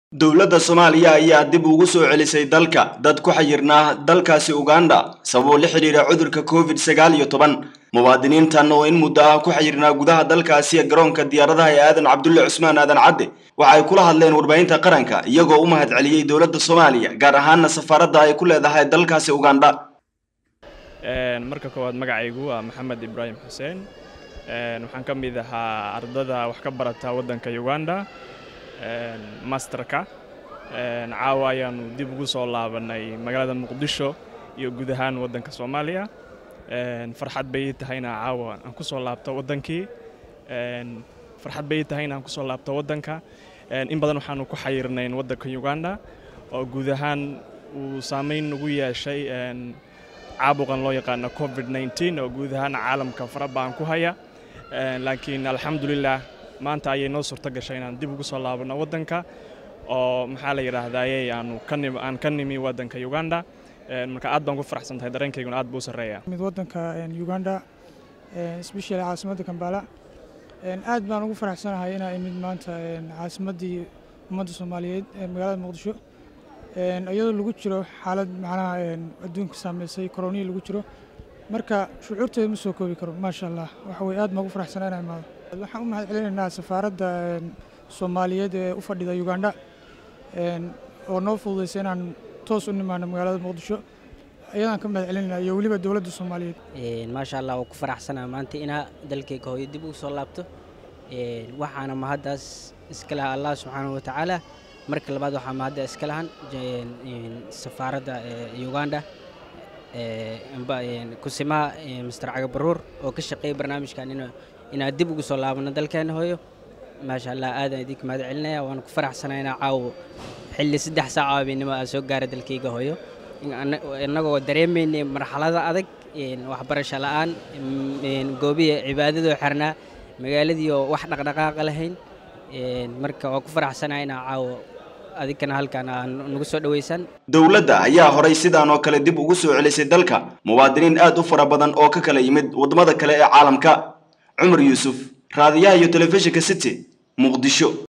dowladda soomaaliya ayaa dib ugu soo celisay dalka dad ku xayirnaa dalkaasi uganda sababoo la xidhiira cudurka covid sagaal iyo toban muwaadiniintan oo in muddo ah ku xayirnaa gudaha dalkaasi garoonka diyaaradaha ee aadan cabdulle cusmaan aadan cadde waxa ay kula hadleen warbaahinta qaranka iyagoo u mahad celiyey dowladda soomaaliya gaar ahaana safaaradda ay ku leedahay dalkaasi uganda marka koowaad magacaygu waa maxamed ibraahim xuseen waxaan ka mid ahaa ardada wax ka barata waddanka uganda masterka caawa ayaanu dib ugu soo laabanay magaalada muqdisho iyo guud ahaan waddanka soomaaliya farxad bay ii tahayna caawa aan ku soo laabto waddankii farxad bay ii tahayna aan ku soo laabto waddanka in badan waxaanu ku xayirnayn waddanka uganda oo guud ahaan uu saameyn ugu yeeshay caabuqan loo yaqaano covid 19 oo guud ahaan caalamka fara baan ku haya laakiin alxamdulilah maanta ayay noo suurto gashay inaan dib ugu soo laabano waddanka oo maxaa la yidhaahdaye aanu aan ka nimi waddanka uganda marka aad baan ku faraxsan tahay dareenkayguna aad buu u sarreeya mid waddanka uganda especially caasimadda kambala aad baan ugu faraxsanahay inaa imid maanta caasimaddii ummadda soomaaliyeed ee magaalada muqdisho iyadoo lagu jiro xaalad macnaha adduunka saameysay koronihii lagu jiro marka shucuurteeda ma soo koobi karo maasha allah waxa weye aad baan ugu faraxsanaa inaa imaado waxaan u mahad celinaynaa safaaradda soomaaliyeed ee u fadhida uganda oo noo fududaysay inaan toos u nimaano magaalada muqdisho ayadaan ka mahad celinaynaa iyo weliba dowladda soomaaliyeed maasha allah waa ku faraxsanaa maanta inaa dalkayga hooyo dib ugu soo laabto waxaana mahaddaas iska lahaa allah subxaanahu watacaala marka labaad waxaa mahadda iska lahan safaaradda uganda kusimaha master cagabaruur oo ka shaqeeya barnaamijkan inaan dib ugu soo laabano dalkeena hooyo maasha allah aadaan idinka mahad celinaya waana ku faraxsanaa inaa caawo xilli saddex saaca habeenimo aan soo gaara dalkayga hooyo innagoo dareemaynay marxalada adag waxbarasho la'aan goobihii cibaadadoo xirnaa magaaladiioo wax dhaqdhaqaaqa lahayn marka waa ku faraxsanaa inaa caawo adinkana halkaan aa nagu soo dhaweysaan dowladda ayaa horay sidaan oo kale dib ugu soo celisay dalka muwaadiniin aad u fara badan oo ka kala yimid waddamada kale ee caalamka cumar yuusuf raadiyaha iyo telefishinka city muqdisho